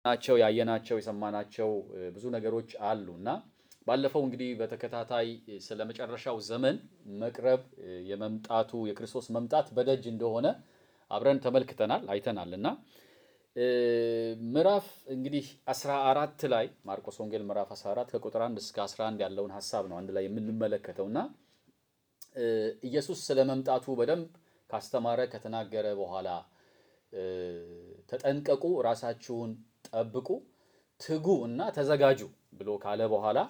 ናቸው ያየናቸው የሰማናቸው ብዙ ነገሮች አሉ እና ባለፈው እንግዲህ በተከታታይ ስለ መጨረሻው ዘመን መቅረብ የመምጣቱ የክርስቶስ መምጣት በደጅ እንደሆነ አብረን ተመልክተናል አይተናል እና ምዕራፍ እንግዲህ 14 ላይ ማርቆስ ወንጌል ምዕራፍ 14 ከቁጥር 1 እስከ 11 ያለውን ሀሳብ ነው አንድ ላይ የምንመለከተው እና ኢየሱስ ስለ መምጣቱ በደንብ ካስተማረ ከተናገረ በኋላ ተጠንቀቁ፣ ራሳችሁን ጠብቁ፣ ትጉ እና ተዘጋጁ ብሎ ካለ በኋላ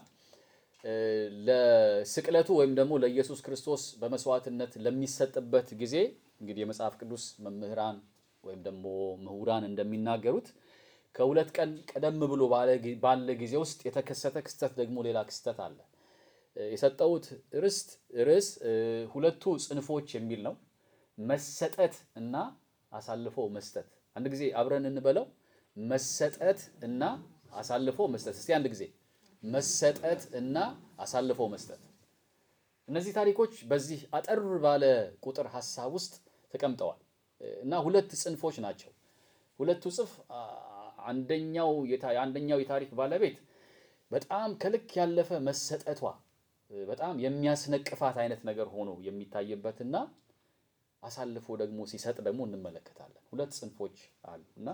ለስቅለቱ ወይም ደግሞ ለኢየሱስ ክርስቶስ በመስዋዕትነት ለሚሰጥበት ጊዜ እንግዲህ የመጽሐፍ ቅዱስ መምህራን ወይም ደግሞ ምሁራን እንደሚናገሩት ከሁለት ቀን ቀደም ብሎ ባለ ጊዜ ውስጥ የተከሰተ ክስተት ደግሞ ሌላ ክስተት አለ። የሰጠሁት ርስት ርዕስ ሁለቱ ጽንፎች የሚል ነው። መሰጠት እና አሳልፎ መስጠት። አንድ ጊዜ አብረን እንበለው። መሰጠት እና አሳልፎ መስጠት። እስቲ አንድ ጊዜ መሰጠት እና አሳልፎ መስጠት። እነዚህ ታሪኮች በዚህ አጠር ባለ ቁጥር ሀሳብ ውስጥ ተቀምጠዋል እና ሁለት ጽንፎች ናቸው። ሁለቱ ጽንፍ አንደኛው አንደኛው የታሪክ ባለቤት በጣም ከልክ ያለፈ መሰጠቷ በጣም የሚያስነቅፋት አይነት ነገር ሆኖ የሚታይበትና አሳልፎ ደግሞ ሲሰጥ ደግሞ እንመለከታለን። ሁለት ጽንፎች አሉ እና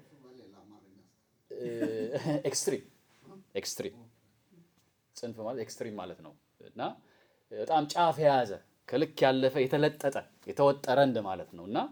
ኤክስትሪም ኤክስትሪም ጽንፍ ማለት ኤክስትሪም ማለት ነው እና በጣም ጫፍ የያዘ ከልክ ያለፈ የተለጠጠ የተወጠረ እንደ ማለት ነው እና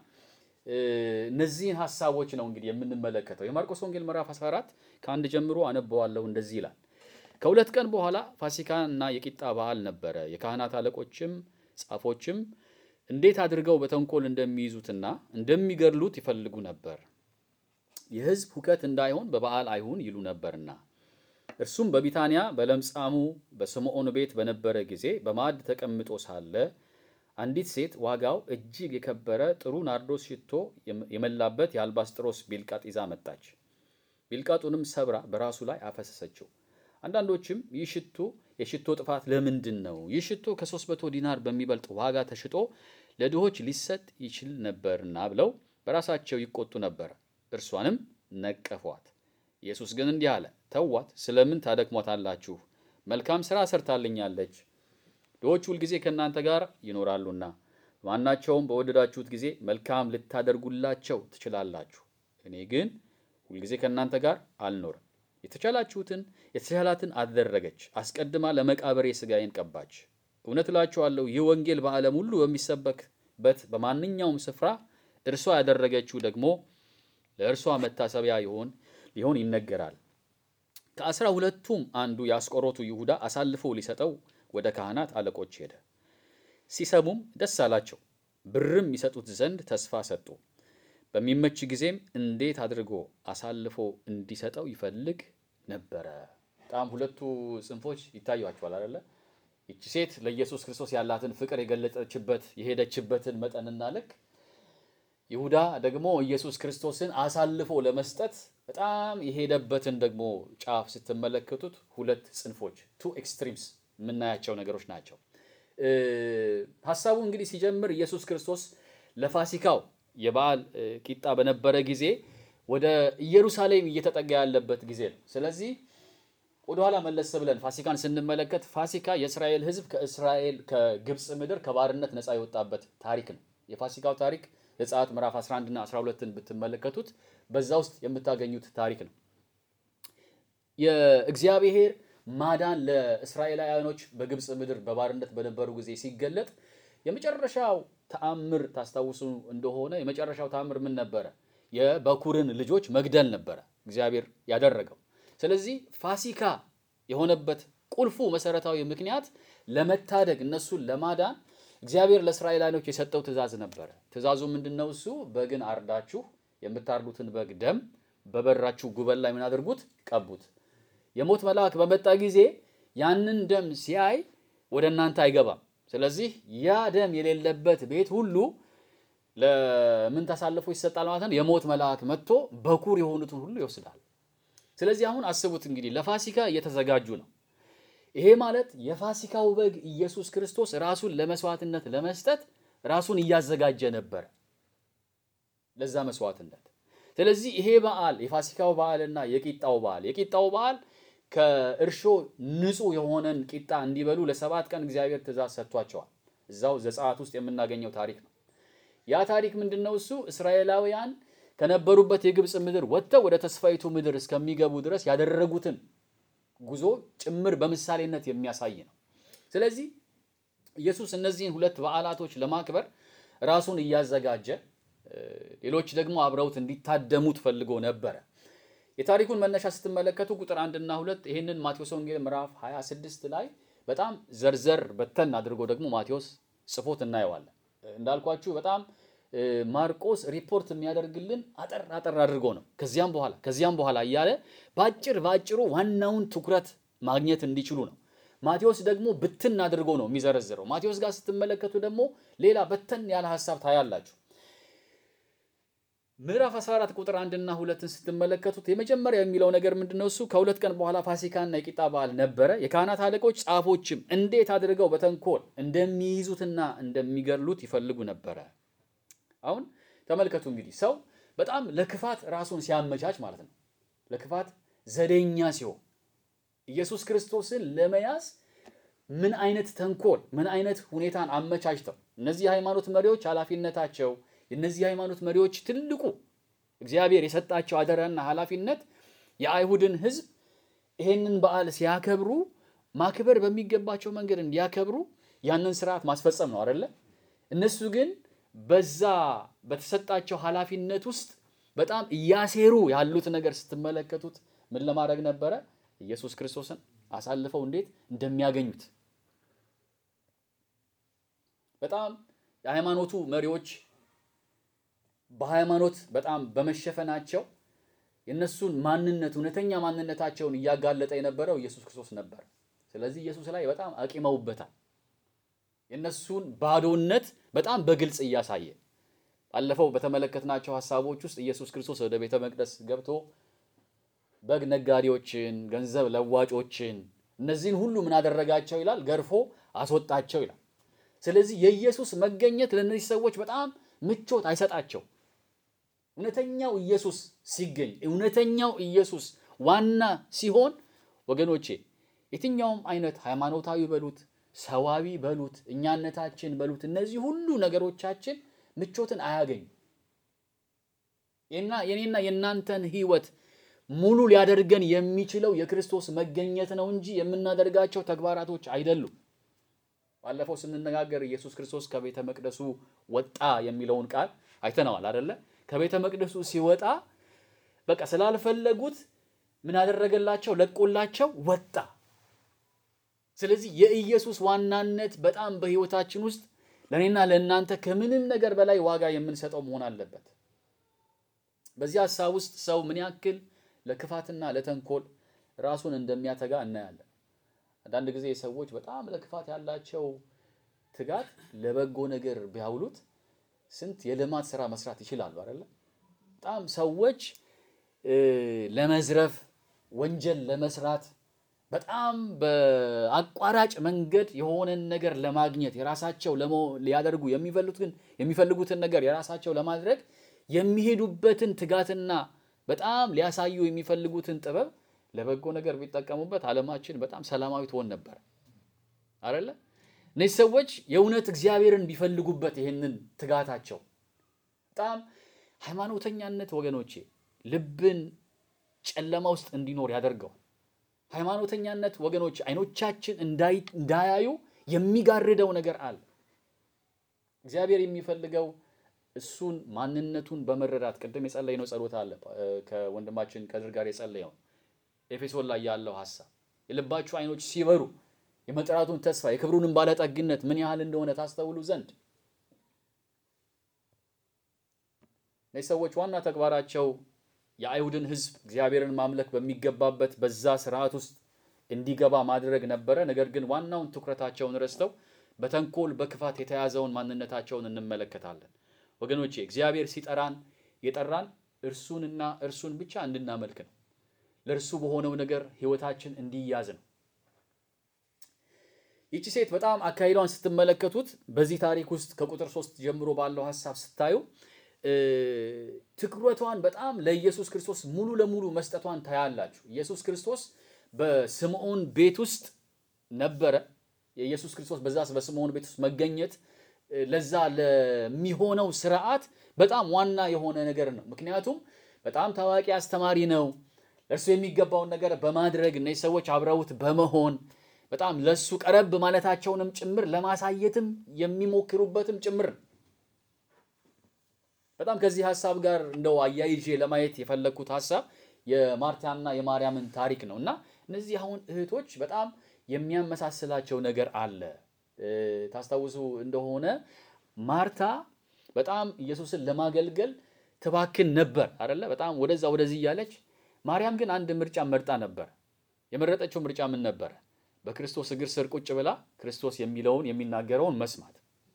እነዚህን ሀሳቦች ነው እንግዲህ የምንመለከተው። የማርቆስ ወንጌል ምዕራፍ 14 ከአንድ ጀምሮ አነበዋለሁ። እንደዚህ ይላል። ከሁለት ቀን በኋላ ፋሲካ እና የቂጣ በዓል ነበረ። የካህናት አለቆችም ጻፎችም እንዴት አድርገው በተንኮል እንደሚይዙትና እንደሚገድሉት ይፈልጉ ነበር፣ የሕዝብ ሁከት እንዳይሆን በበዓል አይሁን ይሉ ነበርና። እርሱም በቢታንያ በለምጻሙ በስምዖን ቤት በነበረ ጊዜ በማዕድ ተቀምጦ ሳለ አንዲት ሴት ዋጋው እጅግ የከበረ ጥሩ ናርዶስ ሽቶ የመላበት የአልባስጥሮስ ቢልቃጥ ይዛ መጣች። ቢልቃጡንም ሰብራ በራሱ ላይ አፈሰሰችው። አንዳንዶችም ይህ ሽቶ የሽቶ ጥፋት ለምንድን ነው? ይህ ሽቶ ከሦስት መቶ ዲናር በሚበልጥ ዋጋ ተሽጦ ለድሆች ሊሰጥ ይችል ነበርና ብለው በራሳቸው ይቆጡ ነበር። እርሷንም ነቀፏት። ኢየሱስ ግን እንዲህ አለ፣ ተዋት፣ ስለምን ታደክሟታላችሁ? መልካም ሥራ ሰርታልኛለች። ድሆች ሁልጊዜ ከእናንተ ጋር ይኖራሉና ማናቸውም በወደዳችሁት ጊዜ መልካም ልታደርጉላቸው ትችላላችሁ። እኔ ግን ሁልጊዜ ከእናንተ ጋር አልኖርም። የተቻላችሁትን የተቻላትን አደረገች። አስቀድማ ለመቃብሬ ሥጋዬን ቀባች። እውነት እላችኋለሁ ይህ ወንጌል በዓለም ሁሉ በሚሰበክበት በማንኛውም ስፍራ እርሷ ያደረገችው ደግሞ ለእርሷ መታሰቢያ ይሆን ሊሆን ይነገራል። ከአስራ ሁለቱም አንዱ የአስቆሮቱ ይሁዳ አሳልፎ ሊሰጠው ወደ ካህናት አለቆች ሄደ። ሲሰሙም ደስ አላቸው። ብርም ይሰጡት ዘንድ ተስፋ ሰጡ። በሚመች ጊዜም እንዴት አድርጎ አሳልፎ እንዲሰጠው ይፈልግ ነበረ። በጣም ሁለቱ ጽንፎች ይታዩአቸዋል አይደለ? ይቺ ሴት ለኢየሱስ ክርስቶስ ያላትን ፍቅር የገለጠችበት የሄደችበትን መጠንና ልክ፣ ይሁዳ ደግሞ ኢየሱስ ክርስቶስን አሳልፎ ለመስጠት በጣም የሄደበትን ደግሞ ጫፍ ስትመለከቱት ሁለት ጽንፎች ቱ ኤክስትሪምስ የምናያቸው ነገሮች ናቸው። ሀሳቡ እንግዲህ ሲጀምር ኢየሱስ ክርስቶስ ለፋሲካው የበዓል ቂጣ በነበረ ጊዜ ወደ ኢየሩሳሌም እየተጠጋ ያለበት ጊዜ ነው። ስለዚህ ወደኋላ መለስ ብለን ፋሲካን ስንመለከት ፋሲካ የእስራኤል ሕዝብ ከእስራኤል ከግብፅ ምድር ከባርነት ነፃ የወጣበት ታሪክ ነው። የፋሲካው ታሪክ ዘጸአት ምዕራፍ 11 እና 12ን ብትመለከቱት በዛ ውስጥ የምታገኙት ታሪክ ነው። የእግዚአብሔር ማዳን ለእስራኤላውያኖች በግብፅ ምድር በባርነት በነበሩ ጊዜ ሲገለጥ የመጨረሻው ተአምር ታስታውሱ እንደሆነ የመጨረሻው ተአምር ምን ነበረ? የበኩርን ልጆች መግደል ነበረ እግዚአብሔር ያደረገው። ስለዚህ ፋሲካ የሆነበት ቁልፉ መሰረታዊ ምክንያት ለመታደግ እነሱን ለማዳን እግዚአብሔር ለእስራኤላውያኖች የሰጠው ትእዛዝ ነበረ። ትእዛዙ ምንድን ነው? እሱ በግን አርዳችሁ የምታርዱትን በግ ደም በበራችሁ ጉበል ላይ ምን አድርጉት? ቀቡት። የሞት መልአክ በመጣ ጊዜ ያንን ደም ሲያይ ወደ እናንተ አይገባም። ስለዚህ ያ ደም የሌለበት ቤት ሁሉ ለምን ተሳልፎ ይሰጣል ማለት ነው? የሞት መልአክ መጥቶ በኩር የሆኑትን ሁሉ ይወስዳል። ስለዚህ አሁን አስቡት እንግዲህ ለፋሲካ እየተዘጋጁ ነው። ይሄ ማለት የፋሲካው በግ ኢየሱስ ክርስቶስ ራሱን ለመስዋዕትነት ለመስጠት ራሱን እያዘጋጀ ነበር ለዛ መስዋዕትነት። ስለዚህ ይሄ በዓል የፋሲካው በዓልና የቂጣው በዓል የቂጣው በዓል ከእርሾ ንጹሕ የሆነን ቂጣ እንዲበሉ ለሰባት ቀን እግዚአብሔር ትእዛዝ ሰጥቷቸዋል። እዛው ዘጸአት ውስጥ የምናገኘው ታሪክ ነው። ያ ታሪክ ምንድን ነው? እሱ እስራኤላውያን ከነበሩበት የግብፅ ምድር ወጥተው ወደ ተስፋይቱ ምድር እስከሚገቡ ድረስ ያደረጉትን ጉዞ ጭምር በምሳሌነት የሚያሳይ ነው። ስለዚህ ኢየሱስ እነዚህን ሁለት በዓላቶች ለማክበር ራሱን እያዘጋጀ ሌሎች ደግሞ አብረውት እንዲታደሙት ፈልጎ ነበረ። የታሪኩን መነሻ ስትመለከቱ ቁጥር አንድና ሁለት ይህንን ማቴዎስ ወንጌል ምዕራፍ 26 ላይ በጣም ዘርዘር በተን አድርጎ ደግሞ ማቴዎስ ጽፎት እናየዋለን። እንዳልኳችሁ በጣም ማርቆስ ሪፖርት የሚያደርግልን አጠር አጠር አድርጎ ነው። ከዚያም በኋላ ከዚያም በኋላ እያለ በአጭር በአጭሩ ዋናውን ትኩረት ማግኘት እንዲችሉ ነው። ማቴዎስ ደግሞ ብትን አድርጎ ነው የሚዘረዝረው። ማቴዎስ ጋር ስትመለከቱ ደግሞ ሌላ በተን ያለ ሀሳብ ታያላችሁ። ምዕራፍ 14 ቁጥር አንድና ሁለትን ስትመለከቱት የመጀመሪያ የሚለው ነገር ምንድነው? እሱ ከሁለት ቀን በኋላ ፋሲካና የቂጣ በዓል ነበረ። የካህናት አለቆች ጻፎችም እንዴት አድርገው በተንኮል እንደሚይዙትና እንደሚገድሉት ይፈልጉ ነበረ። አሁን ተመልከቱ እንግዲህ ሰው በጣም ለክፋት ራሱን ሲያመቻች ማለት ነው። ለክፋት ዘዴኛ ሲሆን ኢየሱስ ክርስቶስን ለመያዝ ምን አይነት ተንኮል ምን አይነት ሁኔታን አመቻችተው እነዚህ የሃይማኖት መሪዎች ኃላፊነታቸው የእነዚህ ሃይማኖት መሪዎች ትልቁ እግዚአብሔር የሰጣቸው አደራና ኃላፊነት የአይሁድን ሕዝብ ይሄንን በዓል ሲያከብሩ ማክበር በሚገባቸው መንገድ እንዲያከብሩ ያንን ስርዓት ማስፈጸም ነው አይደለ? እነሱ ግን በዛ በተሰጣቸው ኃላፊነት ውስጥ በጣም እያሴሩ ያሉት ነገር ስትመለከቱት ምን ለማድረግ ነበረ? ኢየሱስ ክርስቶስን አሳልፈው እንዴት እንደሚያገኙት በጣም የሃይማኖቱ መሪዎች በሃይማኖት በጣም በመሸፈናቸው የእነሱን ማንነት እውነተኛ ማንነታቸውን እያጋለጠ የነበረው ኢየሱስ ክርስቶስ ነበር። ስለዚህ ኢየሱስ ላይ በጣም አቂመውበታል። የእነሱን ባዶነት በጣም በግልጽ እያሳየ ባለፈው በተመለከትናቸው ሀሳቦች ውስጥ ኢየሱስ ክርስቶስ ወደ ቤተ መቅደስ ገብቶ በግ ነጋዴዎችን፣ ገንዘብ ለዋጮችን እነዚህን ሁሉ ምን አደረጋቸው ይላል? ገርፎ አስወጣቸው ይላል። ስለዚህ የኢየሱስ መገኘት ለእነዚህ ሰዎች በጣም ምቾት አይሰጣቸው። እውነተኛው ኢየሱስ ሲገኝ እውነተኛው ኢየሱስ ዋና ሲሆን ወገኖቼ የትኛውም አይነት ሃይማኖታዊ በሉት ሰዋዊ በሉት እኛነታችን በሉት እነዚህ ሁሉ ነገሮቻችን ምቾትን አያገኙ እና የኔና የእናንተን ሕይወት ሙሉ ሊያደርገን የሚችለው የክርስቶስ መገኘት ነው እንጂ የምናደርጋቸው ተግባራቶች አይደሉም። ባለፈው ስንነጋገር ኢየሱስ ክርስቶስ ከቤተ መቅደሱ ወጣ የሚለውን ቃል አይተነዋል አደለ? ከቤተ መቅደሱ ሲወጣ በቃ ስላልፈለጉት ምን አደረገላቸው? ለቆላቸው ወጣ። ስለዚህ የኢየሱስ ዋናነት በጣም በሕይወታችን ውስጥ ለእኔና ለእናንተ ከምንም ነገር በላይ ዋጋ የምንሰጠው መሆን አለበት። በዚህ ሀሳብ ውስጥ ሰው ምን ያክል ለክፋትና ለተንኮል ራሱን እንደሚያተጋ እናያለን። አንዳንድ ጊዜ ሰዎች በጣም ለክፋት ያላቸው ትጋት ለበጎ ነገር ቢያውሉት ስንት የልማት ስራ መስራት ይችላሉ አይደለ? በጣም ሰዎች ለመዝረፍ፣ ወንጀል ለመስራት በጣም በአቋራጭ መንገድ የሆነን ነገር ለማግኘት የራሳቸው ሊያደርጉ የሚፈልጉትን የሚፈልጉትን ነገር የራሳቸው ለማድረግ የሚሄዱበትን ትጋትና በጣም ሊያሳዩ የሚፈልጉትን ጥበብ ለበጎ ነገር ቢጠቀሙበት ዓለማችን በጣም ሰላማዊ ትሆን ነበር አይደለ? እነዚህ ሰዎች የእውነት እግዚአብሔርን ቢፈልጉበት ይህንን ትጋታቸው በጣም ሃይማኖተኛነት ወገኖቼ ልብን ጨለማ ውስጥ እንዲኖር ያደርገዋል። ሃይማኖተኛነት ወገኖች አይኖቻችን እንዳያዩ የሚጋርደው ነገር አለ። እግዚአብሔር የሚፈልገው እሱን ማንነቱን በመረዳት ቅድም የጸለይነው ጸሎት አለ ከወንድማችን ከድር ጋር የጸለየው ኤፌሶን ላይ ያለው ሀሳብ የልባችሁ አይኖች ሲበሩ የመጥራቱን ተስፋ የክብሩንም ባለጠግነት ምን ያህል እንደሆነ ታስተውሉ ዘንድ እነዚህ ሰዎች ዋና ተግባራቸው የአይሁድን ሕዝብ እግዚአብሔርን ማምለክ በሚገባበት በዛ ስርዓት ውስጥ እንዲገባ ማድረግ ነበረ። ነገር ግን ዋናውን ትኩረታቸውን ረስተው በተንኮል በክፋት የተያዘውን ማንነታቸውን እንመለከታለን። ወገኖቼ እግዚአብሔር ሲጠራን የጠራን እርሱንና እርሱን ብቻ እንድናመልክ ነው። ለእርሱ በሆነው ነገር ህይወታችን እንዲያዝ ነው። ይቺ ሴት በጣም አካሂዷን ስትመለከቱት በዚህ ታሪክ ውስጥ ከቁጥር ሶስት ጀምሮ ባለው ሀሳብ ስታዩ ትኩረቷን በጣም ለኢየሱስ ክርስቶስ ሙሉ ለሙሉ መስጠቷን ታያላችሁ። ኢየሱስ ክርስቶስ በስምዖን ቤት ውስጥ ነበረ። የኢየሱስ ክርስቶስ በዛ በስምዖን ቤት ውስጥ መገኘት ለዛ ለሚሆነው ስርዓት በጣም ዋና የሆነ ነገር ነው። ምክንያቱም በጣም ታዋቂ አስተማሪ ነው። ለእርሱ የሚገባውን ነገር በማድረግ እነዚህ ሰዎች አብረውት በመሆን በጣም ለሱ ቀረብ ማለታቸውንም ጭምር ለማሳየትም የሚሞክሩበትም ጭምር ነው። በጣም ከዚህ ሀሳብ ጋር እንደው አያይዤ ለማየት የፈለግኩት ሀሳብ የማርታና የማርያምን ታሪክ ነው እና እነዚህ አሁን እህቶች በጣም የሚያመሳስላቸው ነገር አለ። ታስታውሱ እንደሆነ ማርታ በጣም ኢየሱስን ለማገልገል ትባክን ነበር አይደለ? በጣም ወደዛ ወደዚህ እያለች፣ ማርያም ግን አንድ ምርጫ መርጣ ነበር። የመረጠችው ምርጫ ምን ነበረ? በክርስቶስ እግር ስር ቁጭ ብላ ክርስቶስ የሚለውን የሚናገረውን መስማት።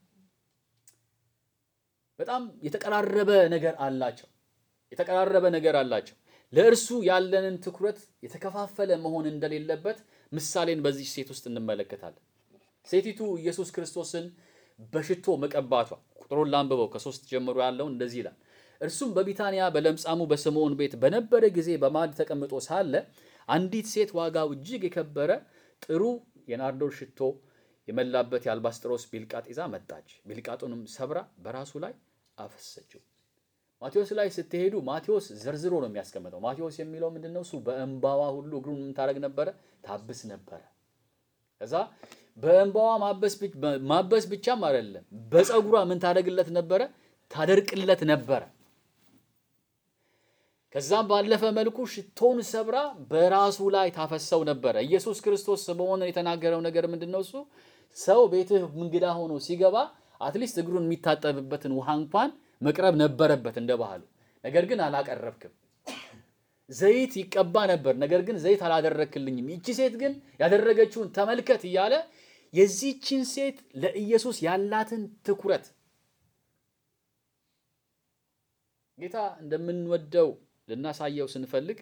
በጣም የተቀራረበ ነገር አላቸው። የተቀራረበ ነገር አላቸው። ለእርሱ ያለንን ትኩረት የተከፋፈለ መሆን እንደሌለበት ምሳሌን በዚህ ሴት ውስጥ እንመለከታለን። ሴቲቱ ኢየሱስ ክርስቶስን በሽቶ መቀባቷ ቁጥሩን ላንብበው ከሶስት ጀምሮ ያለውን እንደዚህ ይላል። እርሱም በቢታንያ በለምጻሙ በስምዖን ቤት በነበረ ጊዜ በማዕድ ተቀምጦ ሳለ አንዲት ሴት ዋጋው እጅግ የከበረ ጥሩ የናርዶስ ሽቶ የመላበት የአልባስጥሮስ ቢልቃጥ ይዛ መጣች። ቢልቃጡንም ሰብራ በራሱ ላይ አፈሰችው። ማቴዎስ ላይ ስትሄዱ ማቴዎስ ዘርዝሮ ነው የሚያስቀምጠው። ማቴዎስ የሚለው ምንድን ነው? እሱ በእንባዋ ሁሉ እግሩን የምታደርግ ነበረ፣ ታብስ ነበረ። ከዛ በእንባዋ ማበስ ብቻም አይደለም፣ በፀጉሯ ምን ታደርግለት ነበረ? ታደርቅለት ነበረ። ከዛም ባለፈ መልኩ ሽቶን ሰብራ በራሱ ላይ ታፈሰው ነበረ። ኢየሱስ ክርስቶስ ስምዖንን የተናገረው ነገር ምንድን ነው? እሱ ሰው ቤትህ እንግዳ ሆኖ ሲገባ አትሊስት እግሩን የሚታጠብበትን ውሃ እንኳን መቅረብ ነበረበት እንደ ባህሉ። ነገር ግን አላቀረብክም። ዘይት ይቀባ ነበር፣ ነገር ግን ዘይት አላደረክልኝም። ይቺ ሴት ግን ያደረገችውን ተመልከት እያለ የዚህችን ሴት ለኢየሱስ ያላትን ትኩረት ጌታ እንደምንወደው ልናሳየው ስንፈልግ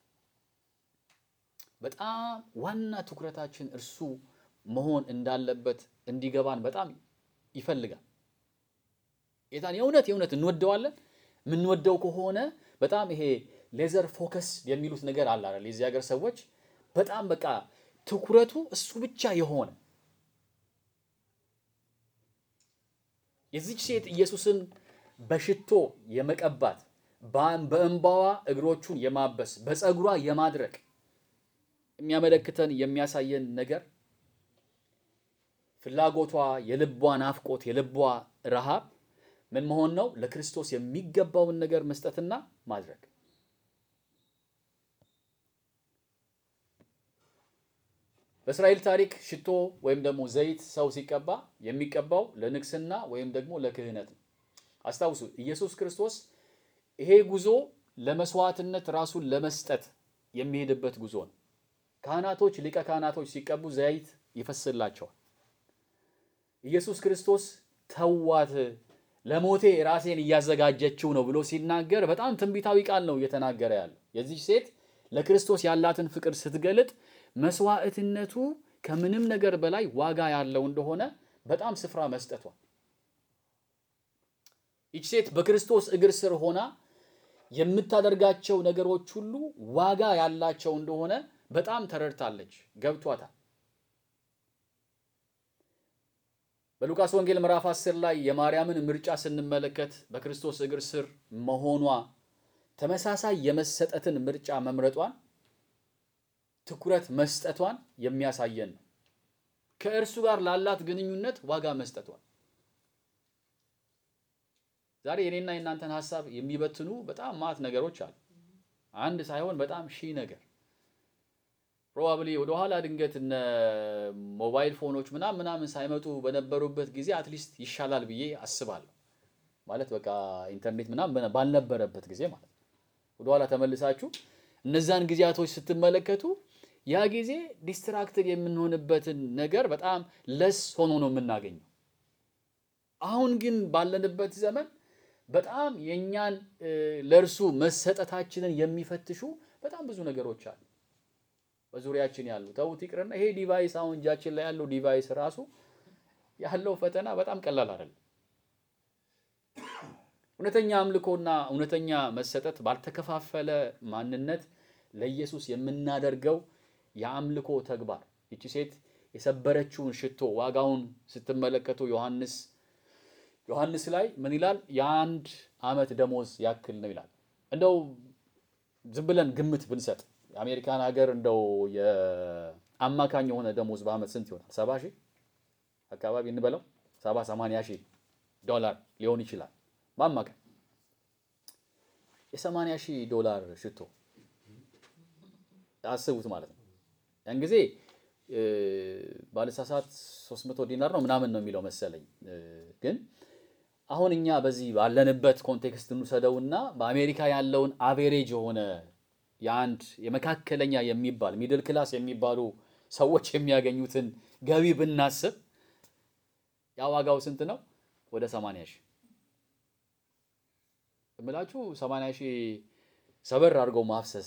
በጣም ዋና ትኩረታችን እርሱ መሆን እንዳለበት እንዲገባን በጣም ይፈልጋል። ጌታን የእውነት የእውነት እንወደዋለን። የምንወደው ከሆነ በጣም ይሄ ሌዘር ፎከስ የሚሉት ነገር አለ አይደል? የዚህ ሀገር ሰዎች በጣም በቃ ትኩረቱ እሱ ብቻ የሆነ የዚች ሴት ኢየሱስን በሽቶ የመቀባት በእንባዋ እግሮቹን የማበስ በፀጉሯ የማድረቅ የሚያመለክተን የሚያሳየን ነገር ፍላጎቷ፣ የልቧ ናፍቆት፣ የልቧ ረሃብ ምን መሆን ነው? ለክርስቶስ የሚገባውን ነገር መስጠትና ማድረግ። በእስራኤል ታሪክ ሽቶ ወይም ደግሞ ዘይት ሰው ሲቀባ የሚቀባው ለንግስና ወይም ደግሞ ለክህነት ነው። አስታውሱ ኢየሱስ ክርስቶስ ይሄ ጉዞ ለመስዋዕትነት ራሱን ለመስጠት የሚሄድበት ጉዞ ነው። ካህናቶች ሊቀ ካህናቶች ሲቀቡ ዘይት ይፈስላቸዋል። ኢየሱስ ክርስቶስ ተዋት ለሞቴ ራሴን እያዘጋጀችው ነው ብሎ ሲናገር በጣም ትንቢታዊ ቃል ነው እየተናገረ ያለው። የዚህ ሴት ለክርስቶስ ያላትን ፍቅር ስትገልጥ መስዋዕትነቱ ከምንም ነገር በላይ ዋጋ ያለው እንደሆነ በጣም ስፍራ መስጠቷ ይች ሴት በክርስቶስ እግር ስር ሆና የምታደርጋቸው ነገሮች ሁሉ ዋጋ ያላቸው እንደሆነ በጣም ተረድታለች፣ ገብቷታል። በሉቃስ ወንጌል ምዕራፍ 10 ላይ የማርያምን ምርጫ ስንመለከት በክርስቶስ እግር ስር መሆኗ ተመሳሳይ የመሰጠትን ምርጫ መምረጧን ትኩረት መስጠቷን የሚያሳየን ነው። ከእርሱ ጋር ላላት ግንኙነት ዋጋ መስጠቷን ዛሬ የኔና የእናንተን ሀሳብ የሚበትኑ በጣም ማት ነገሮች አሉ። አንድ ሳይሆን በጣም ሺህ ነገር ፕሮባብሊ ወደኋላ ድንገት እነ ሞባይል ፎኖች ምናምን ምናምን ሳይመጡ በነበሩበት ጊዜ አትሊስት ይሻላል ብዬ አስባለሁ። ማለት በቃ ኢንተርኔት ምናምን ባልነበረበት ጊዜ ማለት ነው። ወደኋላ ተመልሳችሁ እነዛን ጊዜያቶች ስትመለከቱ ያ ጊዜ ዲስትራክትድ የምንሆንበትን ነገር በጣም ለስ ሆኖ ነው የምናገኘው። አሁን ግን ባለንበት ዘመን በጣም የእኛን ለእርሱ መሰጠታችንን የሚፈትሹ በጣም ብዙ ነገሮች አሉ በዙሪያችን ያሉ። ተውት ይቅርና ይሄ ዲቫይስ አሁን እጃችን ላይ ያለው ዲቫይስ ራሱ ያለው ፈተና በጣም ቀላል አይደለም። እውነተኛ አምልኮና እውነተኛ መሰጠት ባልተከፋፈለ ማንነት ለኢየሱስ የምናደርገው የአምልኮ ተግባር። ይቺ ሴት የሰበረችውን ሽቶ ዋጋውን ስትመለከቱ ዮሐንስ ዮሐንስ ላይ ምን ይላል? የአንድ ዓመት ደሞዝ ያክል ነው ይላል። እንደው ዝም ብለን ግምት ብንሰጥ የአሜሪካን ሀገር እንደው የአማካኝ የሆነ ደሞዝ በዓመት ስንት ይሆናል? ሰባ ሺህ አካባቢ እንበለው ሰባ ሰማንያ ሺህ ዶላር ሊሆን ይችላል በአማካኝ የሰማንያ ሺህ ዶላር ሽቶ አስቡት ማለት ነው። ያን ጊዜ ባለሳሳት 300 ዲናር ነው ምናምን ነው የሚለው መሰለኝ። ግን አሁን እኛ በዚህ ባለንበት ኮንቴክስት እንውሰደውና በአሜሪካ ያለውን አቬሬጅ የሆነ የአንድ የመካከለኛ የሚባል ሚድል ክላስ የሚባሉ ሰዎች የሚያገኙትን ገቢ ብናስብ ያ ዋጋው ስንት ነው? ወደ 80 ሺህ እምላችሁ 80 ሺህ ሰበር አድርገው ማፍሰስ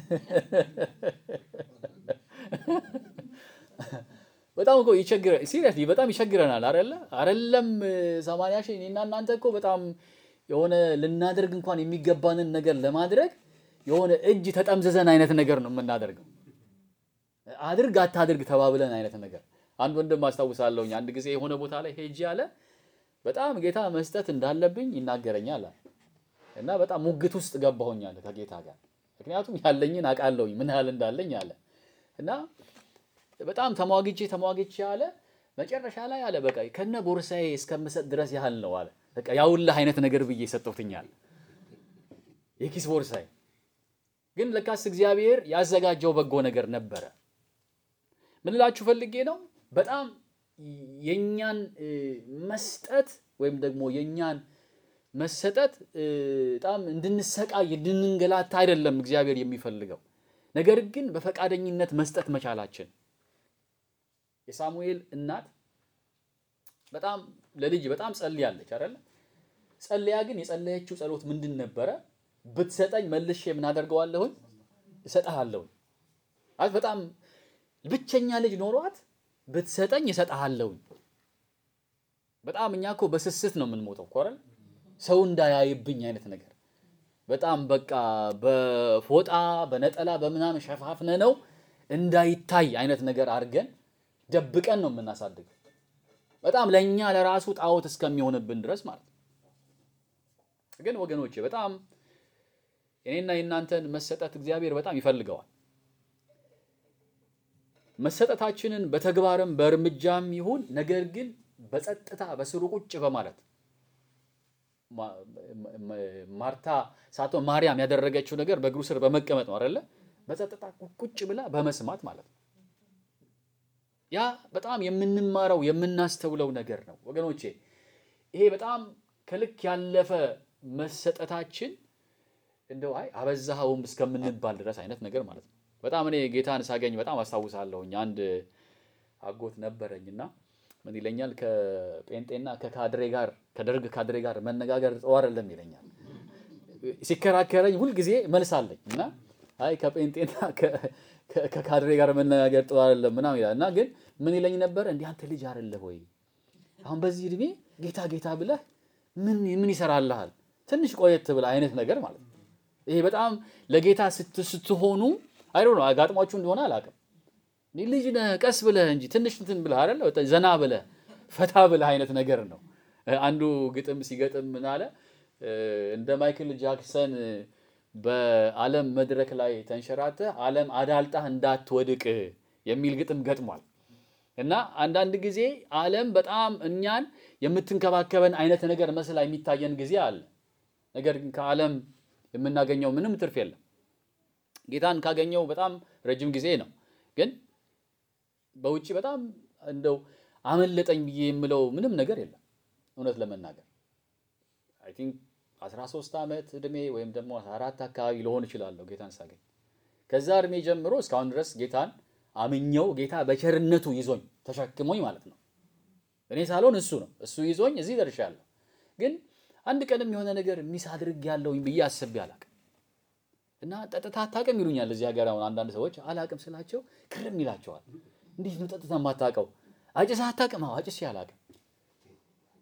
በጣም እኮ ይቸግረ ሲሪየስሊ በጣም ይቸግረናል። አይደለ አይደለም 80 ሺህ እኔና እናንተ እኮ በጣም የሆነ ልናደርግ እንኳን የሚገባንን ነገር ለማድረግ የሆነ እጅ ተጠምዝዘን አይነት ነገር ነው የምናደርገው። አድርግ አታድርግ ተባብለን አይነት ነገር። አንድ ወንድም አስታውሳለሁኝ አንድ ጊዜ የሆነ ቦታ ላይ ሄጄ አለ በጣም ጌታ መስጠት እንዳለብኝ ይናገረኛል አለ እና በጣም ሙግት ውስጥ ገባሁኝ አለ ከጌታ ጋር ምክንያቱም ያለኝን አውቃለሁኝ ምን ያህል እንዳለኝ አለ እና በጣም ተሟግቼ ተሟግቼ አለ መጨረሻ ላይ አለ በቃ ከነ ቦርሳዬ እስከምሰጥ ድረስ ያህል ነው አለ በቃ ያውልህ አይነት ነገር ብዬ ሰጠሁትኛል የኪስ ቦርሳዬ ግን ለካስ እግዚአብሔር ያዘጋጀው በጎ ነገር ነበረ ምን እላችሁ ፈልጌ ነው በጣም የኛን መስጠት ወይም ደግሞ የኛን መሰጠት በጣም እንድንሰቃይ እንድንንገላታ አይደለም እግዚአብሔር የሚፈልገው ነገር ግን በፈቃደኝነት መስጠት መቻላችን የሳሙኤል እናት በጣም ለልጅ በጣም ጸልያለች አይደለ ጸልያ ግን የጸለየችው ጸሎት ምንድን ነበረ ብትሰጠኝ መልሼ ምን አደርገዋለሁኝ እሰጥሃለሁኝ አት በጣም ብቸኛ ልጅ ኖሯት ብትሰጠኝ እሰጥሃለሁኝ በጣም እኛ እኮ በስስት ነው የምንሞተው እኮ አይደል ሰው እንዳያይብኝ አይነት ነገር በጣም በቃ በፎጣ በነጠላ በምናምን ሸፋፍነ ነው እንዳይታይ አይነት ነገር አድርገን ደብቀን ነው የምናሳድገው። በጣም ለእኛ ለራሱ ጣዖት እስከሚሆንብን ድረስ ማለት ነው። ግን ወገኖቼ በጣም የኔና የእናንተን መሰጠት እግዚአብሔር በጣም ይፈልገዋል። መሰጠታችንን በተግባርም በእርምጃም ይሁን ነገር ግን በጸጥታ በስሩ ቁጭ በማለት ማርታ ሳትሆን ማርያም ያደረገችው ነገር በእግሩ ስር በመቀመጥ ነው አይደለ? በጸጥታ ቁጭ ብላ በመስማት ማለት ነው። ያ በጣም የምንማረው የምናስተውለው ነገር ነው ወገኖቼ። ይሄ በጣም ከልክ ያለፈ መሰጠታችን እንደው አይ አበዛኸውም እስከምንባል ድረስ አይነት ነገር ማለት ነው። በጣም እኔ ጌታን ሳገኝ በጣም አስታውሳለሁኝ። አንድ አጎት ነበረኝና ምን ይለኛል ከጴንጤና ከካድሬ ጋር ከደርግ ካድሬ ጋር መነጋገር ጥሩ አይደለም ይለኛል። ሲከራከረኝ ሁልጊዜ መልስ አለኝ እና አይ ከጴንጤና ከካድሬ ጋር መነጋገር ጥሩ አይደለም ምናምን ይላል እና ግን ምን ይለኝ ነበር እንዲህ አንተ ልጅ አይደለህ ወይ አሁን በዚህ እድሜ ጌታ ጌታ ብለህ ምን ምን ይሰራልሃል ትንሽ ቆየት ብለህ አይነት ነገር ማለት ነው። ይሄ በጣም ለጌታ ስትሆኑ አይዶ ነው አጋጥሟችሁ እንደሆነ አላውቅም። ልጅ ነህ ቀስ ብለህ እንጂ ትንሽ እንትን ብለህ አይደለ ዘና ብለህ ፈታ ብለህ አይነት ነገር ነው። አንዱ ግጥም ሲገጥም ምን አለ እንደ ማይክል ጃክሰን በዓለም መድረክ ላይ ተንሸራተህ ዓለም አዳልጣህ እንዳትወድቅ የሚል ግጥም ገጥሟል። እና አንዳንድ ጊዜ ዓለም በጣም እኛን የምትንከባከበን አይነት ነገር መስላ የሚታየን ጊዜ አለ። ነገር ግን ከዓለም የምናገኘው ምንም ትርፍ የለም። ጌታን ካገኘው በጣም ረጅም ጊዜ ነው። ግን በውጭ በጣም እንደው አመለጠኝ ብዬ የምለው ምንም ነገር የለም። እውነት ለመናገር አይ ቲንክ 13 ዓመት እድሜ ወይም ደግሞ 14 አካባቢ ልሆን እችላለሁ ጌታን ሳገኝ። ከዛ እድሜ ጀምሮ እስካሁን ድረስ ጌታን አምኘው ጌታ በቸርነቱ ይዞኝ ተሸክሞኝ ማለት ነው። እኔ ሳልሆን እሱ ነው እሱ ይዞኝ እዚህ ደርሻለሁ። ግን አንድ ቀንም የሆነ ነገር ሚስ አድርግ ያለውኝ ብዬ አስቤ አላቅም። እና ጠጥታ አታውቅም ይሉኛል እዚህ ሀገር አሁን አንዳንድ ሰዎች አላቅም ስላቸው ክርም ይላቸዋል። እንዴት ነው ጠጥታ የማታውቀው? አጭሰህ አታውቅም? አዎ አጭሼ አላውቅም።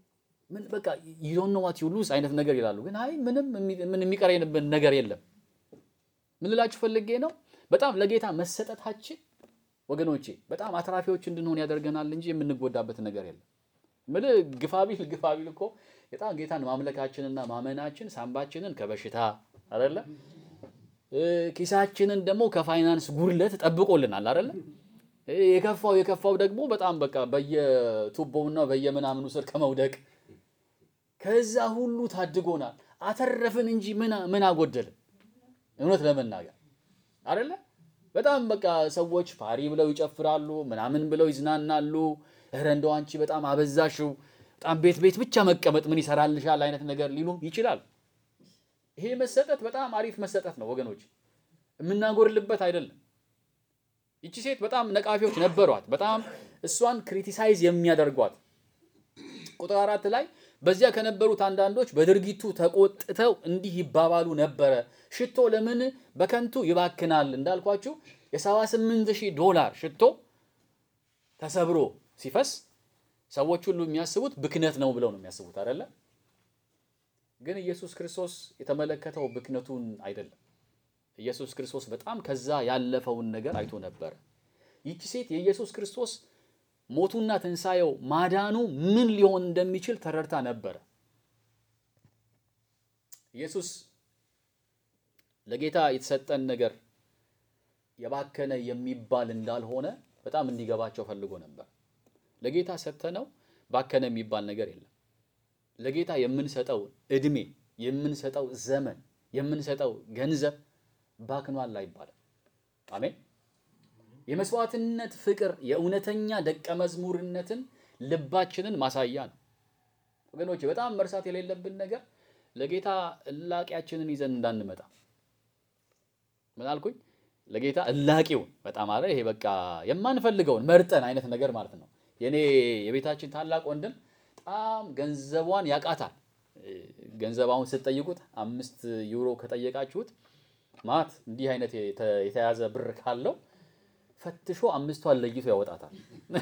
ምን በቃ you don't know what you lose አይነት ነገር ይላሉ። ግን አይ ምንም የሚ- ምን የሚቀረንብን ነገር የለም። ምን ልላችሁ ፈልጌ ነው፣ በጣም ለጌታ መሰጠታችን ወገኖቼ በጣም አትራፊዎች እንድንሆን ያደርገናል እንጂ የምንጎዳበት ነገር የለም። ምን ግፋቢል ግፋቢል እኮ በጣም ጌታን ማምለካችንና ማመናችን ሳምባችንን ከበሽታ አይደለ እ፣ ኪሳችንን ደግሞ ከፋይናንስ ጉድለት ጠብቆልናል አይደለ እ፣ የከፋው የከፋው ደግሞ በጣም በቃ በየቱቦውና በየምናምኑ ስር ከመውደቅ ከዛ ሁሉ ታድጎናል። አተረፍን እንጂ ምን ምን አጎደልን? እውነት ለመናገር አይደለ በጣም በቃ ሰዎች ፓሪ ብለው ይጨፍራሉ፣ ምናምን ብለው ይዝናናሉ። እረ እንደው አንቺ በጣም አበዛሽው፣ በጣም ቤት ቤት ብቻ መቀመጥ ምን ይሰራልሻል አይነት ነገር ሊሉም ይችላል። ይሄ መሰጠት በጣም አሪፍ መሰጠት ነው ወገኖች፣ የምናጎርልበት አይደለም። ይቺ ሴት በጣም ነቃፊዎች ነበሯት፣ በጣም እሷን ክሪቲሳይዝ የሚያደርጓት ቁጥር አራት ላይ በዚያ ከነበሩት አንዳንዶች በድርጊቱ ተቆጥተው እንዲህ ይባባሉ ነበረ፣ ሽቶ ለምን በከንቱ ይባክናል? እንዳልኳችሁ የ78 ሺህ ዶላር ሽቶ ተሰብሮ ሲፈስ ሰዎች ሁሉ የሚያስቡት ብክነት ነው ብለው ነው የሚያስቡት አይደለ? ግን ኢየሱስ ክርስቶስ የተመለከተው ብክነቱን አይደለም። ኢየሱስ ክርስቶስ በጣም ከዛ ያለፈውን ነገር አይቶ ነበረ። ይቺ ሴት የኢየሱስ ክርስቶስ ሞቱና ትንሣኤው ማዳኑ ምን ሊሆን እንደሚችል ተረድታ ነበረ። ኢየሱስ ለጌታ የተሰጠን ነገር የባከነ የሚባል እንዳልሆነ በጣም እንዲገባቸው ፈልጎ ነበር። ለጌታ ሰጥተነው ባከነ የሚባል ነገር የለም። ለጌታ የምንሰጠው እድሜ፣ የምንሰጠው ዘመን፣ የምንሰጠው ገንዘብ ባክኗል አይባልም። አሜን። የመስዋዕትነት ፍቅር የእውነተኛ ደቀ መዝሙርነትን ልባችንን ማሳያ ነው። ወገኖች በጣም መርሳት የሌለብን ነገር ለጌታ እላቂያችንን ይዘን እንዳንመጣ። ምን አልኩኝ? ለጌታ እላቂውን በጣም አለ ይሄ በቃ የማንፈልገውን መርጠን አይነት ነገር ማለት ነው። የኔ የቤታችን ታላቅ ወንድም በጣም ገንዘቧን ያቃታል። ገንዘብ አሁን ስትጠይቁት አምስት ዩሮ ከጠየቃችሁት ማት እንዲህ አይነት የተ- የተያዘ ብር ካለው ፈትሾ አምስቷን ለይቶ ያወጣታል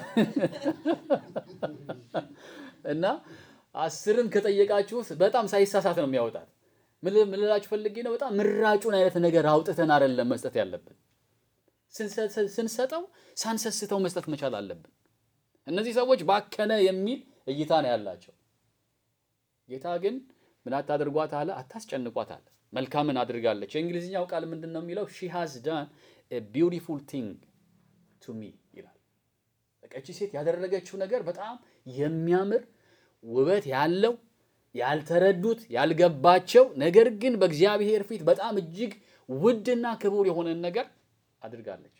እና አስርን ከጠየቃችሁት በጣም ሳይሳሳት ነው የሚያወጣት። ምን ምን ልላችሁ ፈልጌ ነው፣ በጣም ምራጩን አይነት ነገር አውጥተን አይደለም መስጠት ያለብን። ስንሰ- ስንሰጠው ሳንሰስተው መስጠት መቻል አለብን። እነዚህ ሰዎች ባከነ የሚል እይታ ነው ያላቸው። ጌታ ግን ምን አታድርጓት አለ? አታስጨንቋት አለ። መልካምን አድርጋለች። የእንግሊዝኛው ቃል ምንድን ነው የሚለው? ሺ ሃዝ ዳን ቢውቲፉል ቲንግ ቱ ሚ ይላል። በቃ እቺ ሴት ያደረገችው ነገር በጣም የሚያምር ውበት ያለው ያልተረዱት ያልገባቸው ነገር ግን በእግዚአብሔር ፊት በጣም እጅግ ውድና ክቡር የሆነን ነገር አድርጋለች።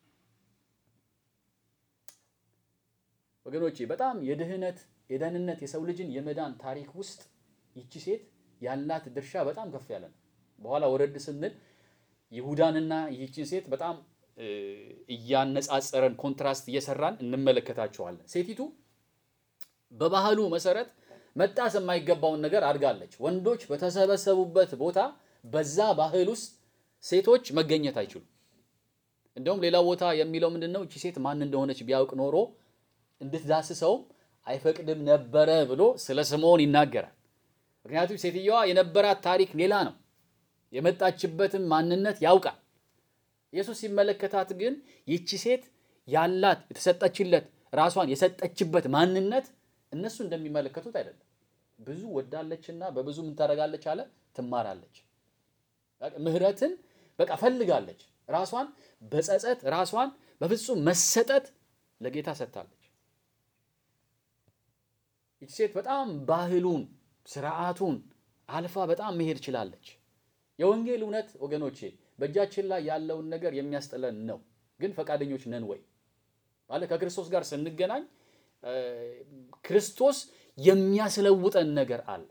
ወገኖቼ በጣም የድህነት የደህንነት የሰው ልጅን የመዳን ታሪክ ውስጥ ይቺ ሴት ያላት ድርሻ በጣም ከፍ ያለ ነው። በኋላ ወረድ ስንል ይሁዳንና ይህችን ሴት በጣም እ፣ እያነጻጸረን ኮንትራስት እየሰራን እንመለከታቸዋለን። ሴቲቱ በባህሉ መሰረት መጣስ የማይገባውን ነገር አድርጋለች። ወንዶች በተሰበሰቡበት ቦታ በዛ ባህል ውስጥ ሴቶች መገኘት አይችሉም። እንደውም ሌላ ቦታ የሚለው ምንድን ነው? እቺ ሴት ማን እንደሆነች ቢያውቅ ኖሮ እንድትዳስሰውም አይፈቅድም ነበረ ብሎ ስለ ስምዖን ይናገራል። ምክንያቱም ሴትየዋ የነበራት ታሪክ ሌላ ነው። የመጣችበትን ማንነት ያውቃል። ኢየሱስ ሲመለከታት ግን ይቺ ሴት ያላት የተሰጠችለት ራሷን የሰጠችበት ማንነት እነሱ እንደሚመለከቱት አይደለም። ብዙ ወዳለችና በብዙ ምን ታደርጋለች አለ ትማራለች። ምህረትን በቃ ፈልጋለች። ራሷን በጸጸት ራሷን በፍጹም መሰጠት ለጌታ ሰጥታለች። ይቺ ሴት በጣም ባህሉን ስርዓቱን አልፋ በጣም መሄድ ችላለች። የወንጌል እውነት ወገኖቼ በእጃችን ላይ ያለውን ነገር የሚያስጥለን ነው። ግን ፈቃደኞች ነን ወይ? ማለት ከክርስቶስ ጋር ስንገናኝ እ፣ ክርስቶስ የሚያስለውጠን ነገር አለ።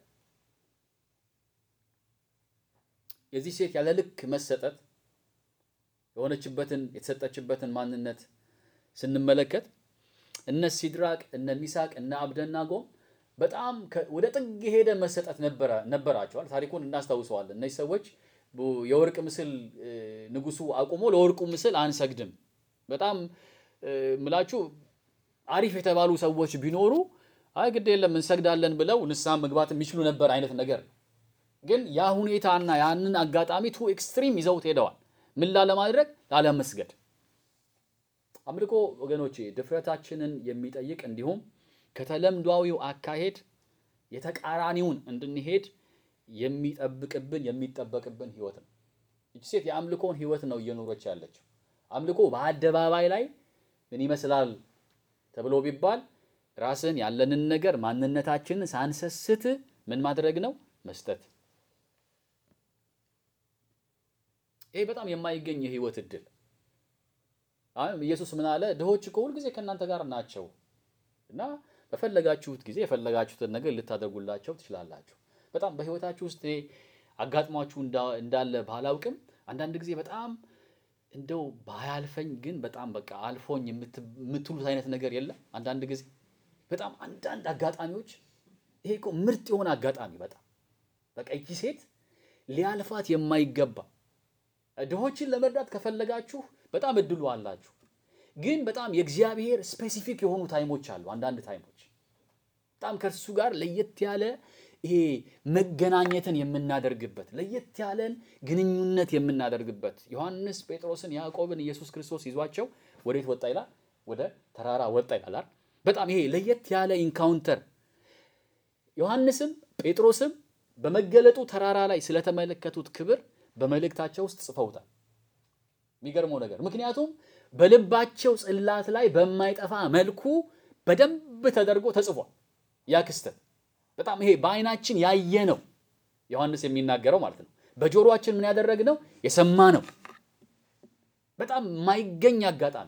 የዚህ ሴት ያለ ልክ መሰጠት የሆነችበትን የተሰጠችበትን ማንነት ስንመለከት እነ ሲድራቅ እነ ሚሳቅ እነ አብደናጎም በጣም ከ- ወደ ጥግ የሄደ መሰጠት ነበረ ነበራቸዋል። ታሪኩን እናስታውሰዋለን። እነዚህ ሰዎች ቡ- የወርቅ ምስል እ፣ ንጉሱ አቁሞ ለወርቁ ምስል አንሰግድም። በጣም እ፣ ምላችሁ አሪፍ የተባሉ ሰዎች ቢኖሩ አይ ግድ የለም እንሰግዳለን ብለው ንስሐ መግባት የሚችሉ ነበር አይነት ነገር ነው። ግን ያ ሁኔታና ያንን አጋጣሚ ቱ ኤክስትሪም ይዘውት ሄደዋል። ምን ላለማድረግ ላለመስገድ። አምልኮ ወገኖቼ ድፍረታችንን የሚጠይቅ እንዲሁም ከተለምዷዊው አካሄድ የተቃራኒውን እንድንሄድ የሚጠብቅብን የሚጠበቅብን ህይወት ነው። ይቺ ሴት የአምልኮን ህይወት ነው እየኖረች ያለችው። አምልኮ በአደባባይ ላይ ምን ይመስላል ተብሎ ቢባል ራስን ያለንን ነገር ማንነታችንን ሳንሰስት ምን ማድረግ ነው? መስጠት። ይሄ በጣም የማይገኝ የህይወት እድል። አሁን ኢየሱስ ምን አለ? ድሆች እኮ ሁልጊዜ ከእናንተ ጋር ናቸው እና በፈለጋችሁት ጊዜ የፈለጋችሁትን ነገር ልታደርጉላቸው ትችላላችሁ። በጣም በህይወታችሁ ውስጥ ይሄ አጋጥሟችሁ እንዳለ ባላውቅም አንዳንድ ጊዜ በጣም እንደው ባያልፈኝ ግን በጣም በቃ አልፎኝ የምትሉት አይነት ነገር የለም። አንዳንድ ጊዜ በጣም አንዳንድ አጋጣሚዎች ይሄ እኮ ምርጥ የሆነ አጋጣሚ በጣም በቃ ይቺ ሴት ሊያልፋት የማይገባ ድሆችን ለመርዳት ከፈለጋችሁ በጣም እድሉ አላችሁ። ግን በጣም የእግዚአብሔር ስፔሲፊክ የሆኑ ታይሞች አሉ። አንዳንድ ታይሞች በጣም ከእርሱ ጋር ለየት ያለ ይሄ መገናኘትን የምናደርግበት ለየት ያለን ግንኙነት የምናደርግበት ዮሐንስ ጴጥሮስን፣ ያዕቆብን ኢየሱስ ክርስቶስ ይዟቸው ወዴት ወጣ ይላል? ወደ ተራራ ወጣ ይላል። በጣም ይሄ ለየት ያለ ኢንካውንተር ዮሐንስም ጴጥሮስም በመገለጡ ተራራ ላይ ስለተመለከቱት ክብር በመልእክታቸው ውስጥ ጽፈውታል። የሚገርመው ነገር ምክንያቱም በልባቸው ጽላት ላይ በማይጠፋ መልኩ በደንብ ተደርጎ ተጽፏል። ያ ክስተት በጣም ይሄ በዓይናችን ያየ ነው ዮሐንስ የሚናገረው ማለት ነው። በጆሮአችን ምን ያደረግ ነው የሰማ ነው። በጣም የማይገኝ አጋጣሚ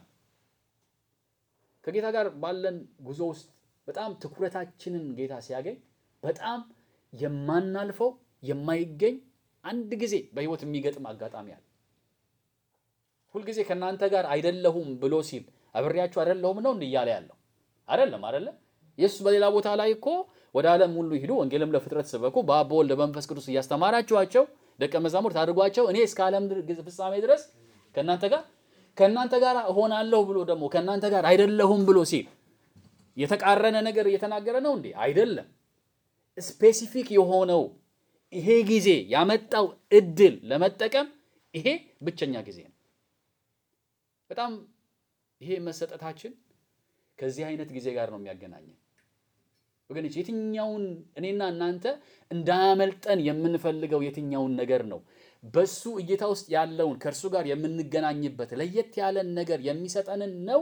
ከጌታ ጋር ባለን ጉዞ ውስጥ በጣም ትኩረታችንን ጌታ ሲያገኝ በጣም የማናልፈው የማይገኝ አንድ ጊዜ በሕይወት የሚገጥም አጋጣሚ አለ። ሁልጊዜ ከእናንተ ጋር አይደለሁም ብሎ ሲል አብሬያችሁ አይደለሁም ነው እያለ ያለው አይደለም አይደለ? ኢየሱስ በሌላ ቦታ ላይ እኮ ወደ ዓለም ሁሉ ሂዱ፣ ወንጌልም ለፍጥረት ስበኩ፣ በአብ በወልድ በመንፈስ ቅዱስ እያስተማራችኋቸው ደቀ መዛሙርት አድርጓቸው፣ እኔ እስከ ዓለም ፍጻሜ ድረስ ከእናንተ ጋር ከእናንተ ጋር እሆናለሁ ብሎ ደግሞ ከእናንተ ጋር አይደለሁም ብሎ ሲል የተቃረነ ነገር እየተናገረ ነው እንዴ? አይደለም። ስፔሲፊክ የሆነው ይሄ ጊዜ ያመጣው እድል ለመጠቀም ይሄ ብቸኛ ጊዜ ነው። በጣም ይሄ መሰጠታችን ከዚህ አይነት ጊዜ ጋር ነው የሚያገናኘን ወገኖች። የትኛውን እኔና እናንተ እንዳያመልጠን የምንፈልገው የትኛውን ነገር ነው? በሱ እይታ ውስጥ ያለውን ከእርሱ ጋር የምንገናኝበት ለየት ያለን ነገር የሚሰጠንን ነው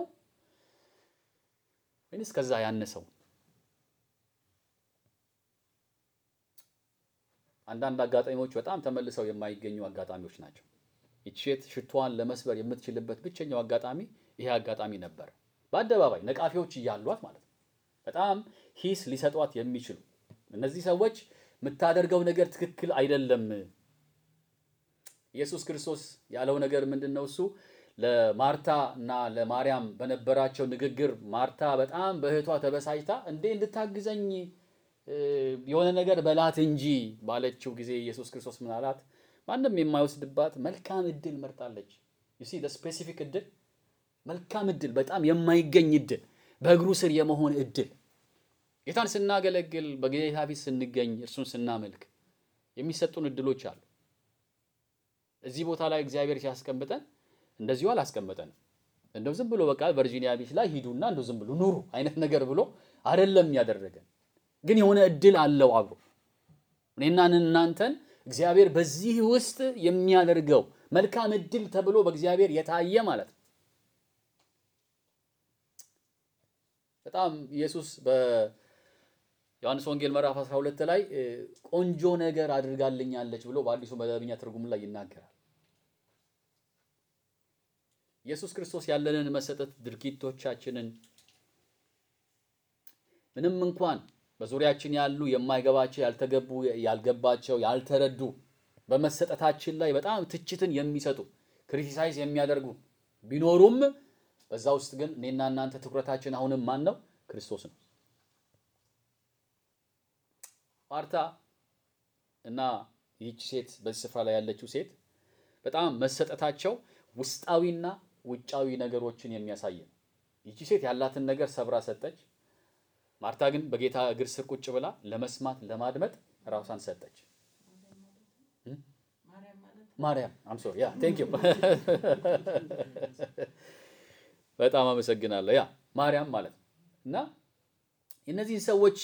ወይንስ ከዛ ያነሰው? አንዳንድ አጋጣሚዎች በጣም ተመልሰው የማይገኙ አጋጣሚዎች ናቸው። ይቺ ሴት ሽቷን ለመስበር የምትችልበት ብቸኛው አጋጣሚ ይሄ አጋጣሚ ነበር። በአደባባይ ነቃፊዎች እያሏት ማለት ነው። በጣም ሂስ ሊሰጧት የሚችሉ እነዚህ ሰዎች የምታደርገው ነገር ትክክል አይደለም። ኢየሱስ ክርስቶስ ያለው ነገር ምንድን ነው? እሱ ለማርታ እና ለማርያም በነበራቸው ንግግር ማርታ በጣም በእህቷ ተበሳጭታ እንዴ እንድታግዘኝ የሆነ ነገር በላት እንጂ ባለችው ጊዜ ኢየሱስ ክርስቶስ ምን አላት? ማንም የማይወስድባት መልካም እድል መርጣለች። ዩ ሲ ስፔሲፊክ እድል፣ መልካም እድል፣ በጣም የማይገኝ እድል፣ በእግሩ ስር የመሆን እድል። ጌታን ስናገለግል፣ በጌታ ፊት ስንገኝ፣ እርሱን ስናመልክ የሚሰጡን እድሎች አሉ። እዚህ ቦታ ላይ እግዚአብሔር ሲያስቀምጠን እንደዚሁ አላስቀምጠንም። እንደው ዝም ብሎ በቃ ቨርጂኒያ ቢች ላይ ሂዱና እንደው ዝም ብሎ ኑሩ አይነት ነገር ብሎ አይደለም ያደረገን። ግን የሆነ እድል አለው አብሮ እኔና እናንተን እግዚአብሔር በዚህ ውስጥ የሚያደርገው መልካም እድል ተብሎ በእግዚአብሔር የታየ ማለት ነው። በጣም ኢየሱስ በዮሐንስ ወንጌል ምዕራፍ 12 ላይ ቆንጆ ነገር አድርጋልኛለች ብሎ በአዲሱ መደበኛ ትርጉም ላይ ይናገራል። ኢየሱስ ክርስቶስ ያለንን መሰጠት ድርጊቶቻችንን ምንም እንኳን በዙሪያችን ያሉ የማይገባቸው ያልተገቡ ያልገባቸው ያልተረዱ በመሰጠታችን ላይ በጣም ትችትን የሚሰጡ ክሪቲሳይዝ የሚያደርጉ ቢኖሩም በዛ ውስጥ ግን እኔና እናንተ ትኩረታችን አሁንም ማን ነው? ክርስቶስ ነው። ማርታ እና ይህች ሴት በዚህ ስፍራ ላይ ያለችው ሴት በጣም መሰጠታቸው ውስጣዊና ውጫዊ ነገሮችን የሚያሳይ ነው። ይህች ሴት ያላትን ነገር ሰብራ ሰጠች። ማርታ ግን በጌታ እግር ስር ቁጭ ብላ ለመስማት ለማድመጥ ራሷን ሰጠች። ማርያም አም ሶሪ ያ ቴንክ ዩ በጣም አመሰግናለሁ። ያ ማርያም ማለት ነው እና እነዚህን ሰዎች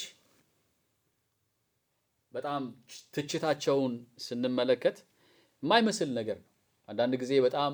በጣም ትችታቸውን ስንመለከት የማይመስል ነገር ነው። አንዳንድ ጊዜ በጣም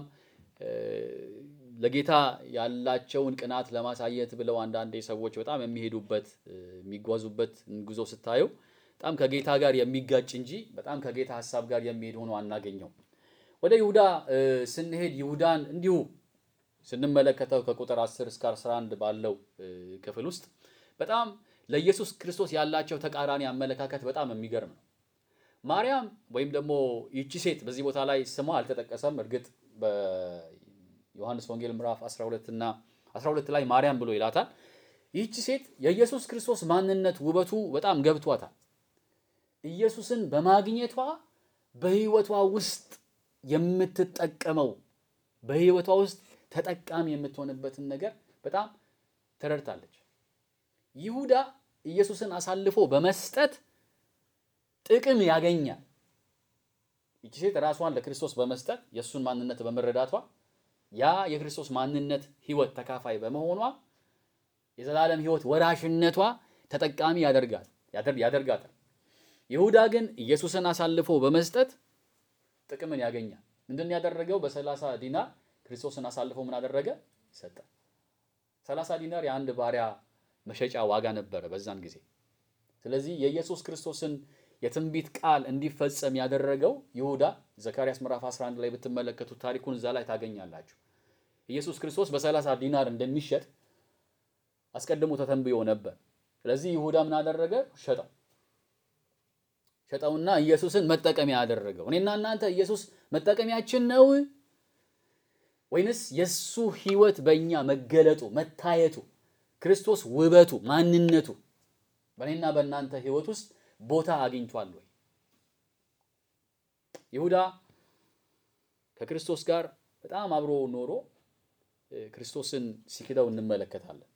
ለጌታ ያላቸውን ቅናት ለማሳየት ብለው አንዳንዴ ሰዎች በጣም የሚሄዱበት የሚጓዙበት ጉዞ ስታዩ በጣም ከጌታ ጋር የሚጋጭ እንጂ በጣም ከጌታ ሀሳብ ጋር የሚሄድ ሆኖ አናገኘው። ወደ ይሁዳ ስንሄድ ይሁዳን እንዲሁ ስንመለከተው ከቁጥር 10 እስከ 11 ባለው ክፍል ውስጥ በጣም ለኢየሱስ ክርስቶስ ያላቸው ተቃራኒ አመለካከት በጣም የሚገርም ነው። ማርያም ወይም ደግሞ ይቺ ሴት በዚህ ቦታ ላይ ስሟ አልተጠቀሰም። እርግጥ በዮሐንስ ወንጌል ምዕራፍ 12 እና 12 ላይ ማርያም ብሎ ይላታል። ይህቺ ሴት የኢየሱስ ክርስቶስ ማንነት ውበቱ በጣም ገብቷታል። ኢየሱስን በማግኘቷ በሕይወቷ ውስጥ የምትጠቀመው በሕይወቷ ውስጥ ተጠቃሚ የምትሆንበትን ነገር በጣም ተረድታለች። ይሁዳ ኢየሱስን አሳልፎ በመስጠት ጥቅም ያገኛል። ይቺ ሴት ራሷን ለክርስቶስ በመስጠት የእሱን ማንነት በመረዳቷ ያ የክርስቶስ ማንነት ሕይወት ተካፋይ በመሆኗ የዘላለም ሕይወት ወራሽነቷ ተጠቃሚ ያደርጋል ያደርጋታል። ይሁዳ ግን ኢየሱስን አሳልፎ በመስጠት ጥቅምን ያገኛል። ምንድን ያደረገው? በሰላሳ ዲናር ክርስቶስን አሳልፎ ምን አደረገ? ሰጠ። ሰላሳ ዲናር የአንድ ባሪያ መሸጫ ዋጋ ነበረ በዛን ጊዜ። ስለዚህ የኢየሱስ ክርስቶስን የትንቢት ቃል እንዲፈጸም ያደረገው ይሁዳ ዘካርያስ ምዕራፍ 11 ላይ ብትመለከቱት ታሪኩን እዛ ላይ ታገኛላችሁ። ኢየሱስ ክርስቶስ በሰላሳ ዲናር እንደሚሸጥ አስቀድሞ ተተንብዮ ነበር። ስለዚህ ይሁዳ ምን አደረገ? ሸጠው ሸጠውና ኢየሱስን መጠቀሚያ ያደረገው። እኔና እናንተ ኢየሱስ መጠቀሚያችን ነው ወይንስ የሱ ሕይወት በእኛ መገለጡ መታየቱ ክርስቶስ ውበቱ ማንነቱ በእኔና በእናንተ ሕይወት ውስጥ ቦታ አግኝቷል ወይ? ይሁዳ ከክርስቶስ ጋር በጣም አብሮ ኖሮ ክርስቶስን ሲክደው እንመለከታለን።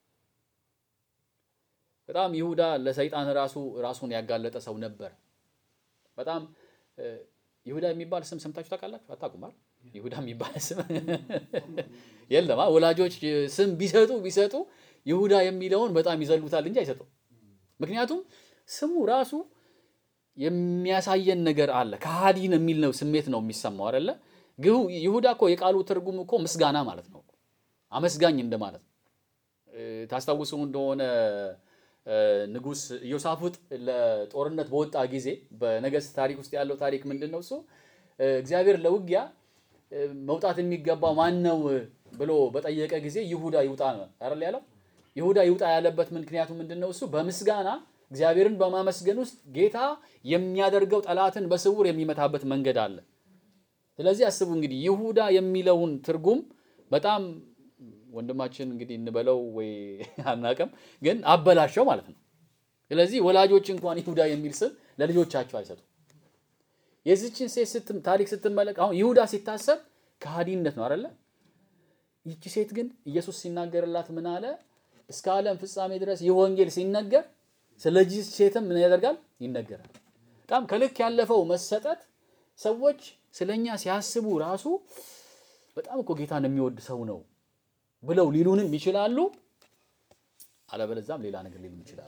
በጣም ይሁዳ ለሰይጣን ራሱ ራሱን ያጋለጠ ሰው ነበር። በጣም ይሁዳ የሚባል ስም ሰምታችሁ ታውቃላችሁ? አታውቁም አይደል? ይሁዳ የሚባል ስም የለም። ወላጆች ስም ቢሰጡ ቢሰጡ ይሁዳ የሚለውን በጣም ይዘሉታል እንጂ አይሰጡም። ምክንያቱም ስሙ ራሱ የሚያሳየን ነገር አለ። ከሃዲን የሚል ነው ስሜት ነው የሚሰማው አይደለ? ይሁዳ እኮ የቃሉ ትርጉም እኮ ምስጋና ማለት ነው፣ አመስጋኝ እንደማለት ነው። ታስታውሱ እንደሆነ ንጉሥ ኢዮሳፍጥ ለጦርነት በወጣ ጊዜ በነገሥት ታሪክ ውስጥ ያለው ታሪክ ምንድን ነው? እሱ እግዚአብሔር ለውጊያ መውጣት የሚገባው ማን ነው ብሎ በጠየቀ ጊዜ ይሁዳ ይውጣ ነው አይደል ያለው። ይሁዳ ይውጣ ያለበት ምክንያቱ ምንድን ነው? እሱ በምስጋና እግዚአብሔርን በማመስገን ውስጥ ጌታ የሚያደርገው ጠላትን በስውር የሚመታበት መንገድ አለ። ስለዚህ አስቡ እንግዲህ ይሁዳ የሚለውን ትርጉም በጣም ወንድማችን እንግዲህ እንበለው ወይ አናውቅም፣ ግን አበላሸው ማለት ነው። ስለዚህ ወላጆች እንኳን ይሁዳ የሚል ስም ለልጆቻቸው አይሰጡም። የዚችን ሴት ታሪክ ስትመለክ አሁን ይሁዳ ሲታሰብ ከሃዲነት ነው አይደለ? ይቺ ሴት ግን ኢየሱስ ሲናገርላት ምን አለ? እስከ ዓለም ፍጻሜ ድረስ ይህ ወንጌል ሲነገር ስለዚህ ሴትም ምን ያደርጋል? ይነገራል። በጣም ከልክ ያለፈው መሰጠት ሰዎች ስለኛ ሲያስቡ ራሱ በጣም እኮ ጌታን የሚወድ ሰው ነው ብለው ሊሉንም ይችላሉ። አለበለዛም ሌላ ነገር ሊሉም ይችላሉ።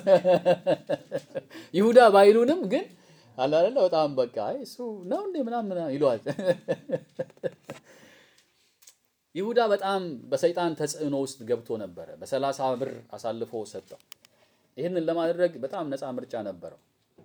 ይሁዳ ባይሉንም ግን አላለ በጣም በቃ እሱ ነው እንዴ ምናምን ይለዋል። ይሁዳ በጣም በሰይጣን ተጽዕኖ ውስጥ ገብቶ ነበረ። በሰላሳ ብር አሳልፎ ሰጠው። ይህንን ለማድረግ በጣም ነፃ ምርጫ ነበረው።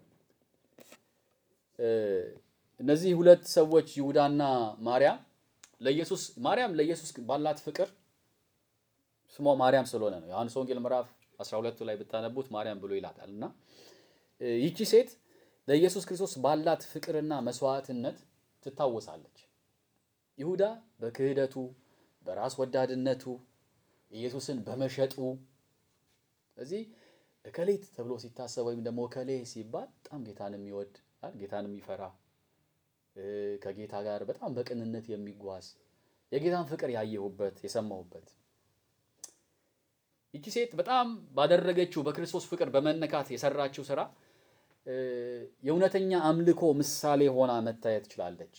እነዚህ ሁለት ሰዎች ይሁዳና ማርያም ለኢየሱስ ማርያም ለኢየሱስ ባላት ፍቅር ስሟ ማርያም ስለሆነ ነው። ዮሐንስ ወንጌል ምዕራፍ 12 ላይ ብታነቡት ማርያም ብሎ ይላታል። እና ይቺ ሴት ለኢየሱስ ክርስቶስ ባላት ፍቅርና መስዋዕትነት ትታወሳለች። ይሁዳ በክህደቱ፣ በራስ ወዳድነቱ፣ ኢየሱስን በመሸጡ እዚህ እከሌት ተብሎ ሲታሰብ ወይም ደግሞ እከሌ ሲባል በጣም ጌታን የሚወድ ጌታን የሚፈራ ከጌታ ጋር በጣም በቅንነት የሚጓዝ የጌታን ፍቅር ያየሁበት የሰማሁበት ይቺ ሴት በጣም ባደረገችው በክርስቶስ ፍቅር በመነካት የሰራችው ስራ የእውነተኛ አምልኮ ምሳሌ ሆና መታየት ትችላለች።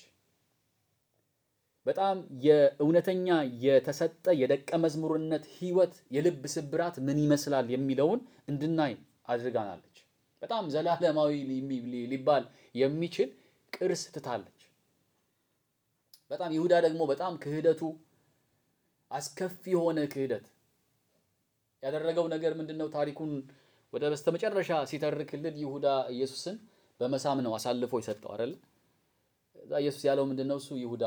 በጣም የእውነተኛ የተሰጠ የደቀ መዝሙርነት ሕይወት የልብ ስብራት ምን ይመስላል የሚለውን እንድናይ አድርጋናለች። በጣም ዘላለማዊ ሊባል የሚችል ቅርስ ትታለች። በጣም ይሁዳ ደግሞ በጣም ክህደቱ አስከፊ የሆነ ክህደት ያደረገው ነገር ምንድን ነው? ታሪኩን ወደ በስተመጨረሻ ሲተርክልን ይሁዳ ኢየሱስን በመሳም ነው አሳልፎ የሰጠው አይደል? እዛ ኢየሱስ ያለው ምንድን ነው? እሱ ይሁዳ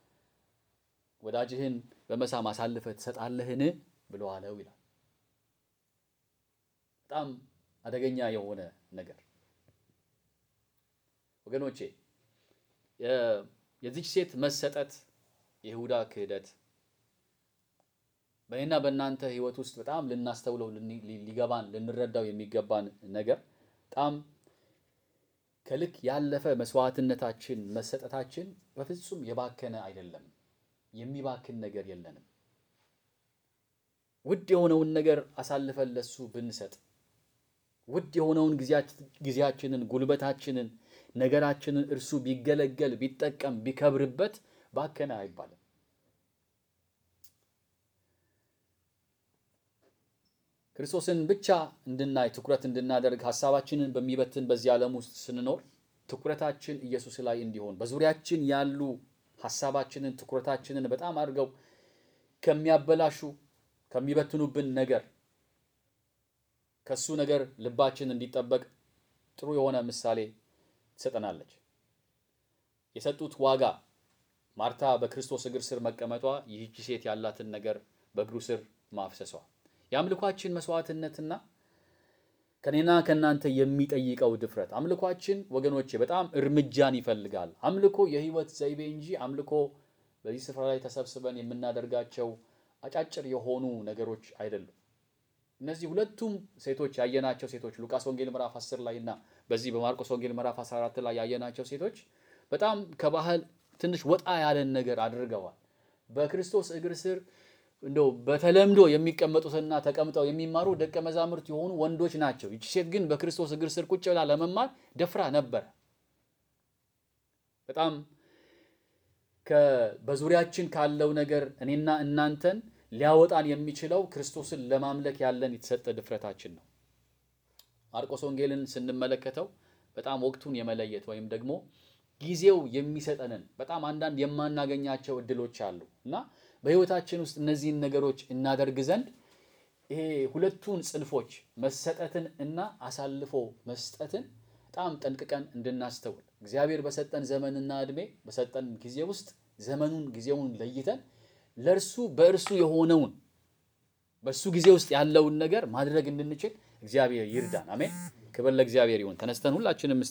ወዳጅህን በመሳም አሳልፈህ ትሰጣለህን ብሎ አለው ይላል። በጣም አደገኛ የሆነ ነገር ወገኖቼ፣ የዚች ሴት መሰጠት፣ የይሁዳ ክህደት በእኔና በእናንተ ሕይወት ውስጥ በጣም ልናስተውለው ሊገባን ልንረዳው የሚገባን ነገር በጣም ከልክ ያለፈ መስዋዕትነታችን መሰጠታችን በፍጹም የባከነ አይደለም። የሚባክን ነገር የለንም። ውድ የሆነውን ነገር አሳልፈን ለሱ ብንሰጥ ውድ የሆነውን ጊዜያችንን፣ ጉልበታችንን፣ ነገራችንን እርሱ ቢገለገል ቢጠቀም ቢከብርበት ባከነ አይባልም። ክርስቶስን ብቻ እንድናይ ትኩረት እንድናደርግ ሀሳባችንን በሚበትን በዚህ ዓለም ውስጥ ስንኖር ትኩረታችን ኢየሱስ ላይ እንዲሆን በዙሪያችን ያሉ ሀሳባችንን ትኩረታችንን በጣም አድርገው ከሚያበላሹ ከሚበትኑብን ነገር ከሱ ነገር ልባችን እንዲጠበቅ ጥሩ የሆነ ምሳሌ ትሰጠናለች። የሰጡት ዋጋ ማርታ በክርስቶስ እግር ስር መቀመጧ፣ ይህቺ ሴት ያላትን ነገር በእግሩ ስር ማፍሰሷ የአምልኳችን መስዋዕትነትና ከኔና ከእናንተ የሚጠይቀው ድፍረት አምልኳችን ወገኖቼ በጣም እርምጃን ይፈልጋል። አምልኮ የህይወት ዘይቤ እንጂ አምልኮ በዚህ ስፍራ ላይ ተሰብስበን የምናደርጋቸው አጫጭር የሆኑ ነገሮች አይደሉም። እነዚህ ሁለቱም ሴቶች ያየናቸው ሴቶች ሉቃስ ወንጌል ምዕራፍ 10 ላይ እና በዚህ በማርቆስ ወንጌል ምዕራፍ 14 ላይ ያየናቸው ሴቶች በጣም ከባህል ትንሽ ወጣ ያለን ነገር አድርገዋል። በክርስቶስ እግር ስር እንደው በተለምዶ የሚቀመጡትና ተቀምጠው የሚማሩ ደቀ መዛሙርት የሆኑ ወንዶች ናቸው። ይቺ ሴት ግን በክርስቶስ እግር ስር ቁጭ ብላ ለመማር ደፍራ ነበረ። በጣም በዙሪያችን ካለው ነገር እኔና እናንተን ሊያወጣን የሚችለው ክርስቶስን ለማምለክ ያለን የተሰጠ ድፍረታችን ነው። ማርቆስ ወንጌልን ስንመለከተው በጣም ወቅቱን የመለየት ወይም ደግሞ ጊዜው የሚሰጠንን በጣም አንዳንድ የማናገኛቸው እድሎች አሉ እና በሕይወታችን ውስጥ እነዚህን ነገሮች እናደርግ ዘንድ ይሄ ሁለቱን ጽንፎች መሰጠትን እና አሳልፎ መስጠትን በጣም ጠንቅቀን እንድናስተውል እግዚአብሔር በሰጠን ዘመንና ዕድሜ በሰጠን ጊዜ ውስጥ ዘመኑን ጊዜውን ለይተን ለእርሱ በእርሱ የሆነውን በእሱ ጊዜ ውስጥ ያለውን ነገር ማድረግ እንድንችል እግዚአብሔር ይርዳን። አሜን። ክብር ለእግዚአብሔር ይሁን። ተነስተን ሁላችንም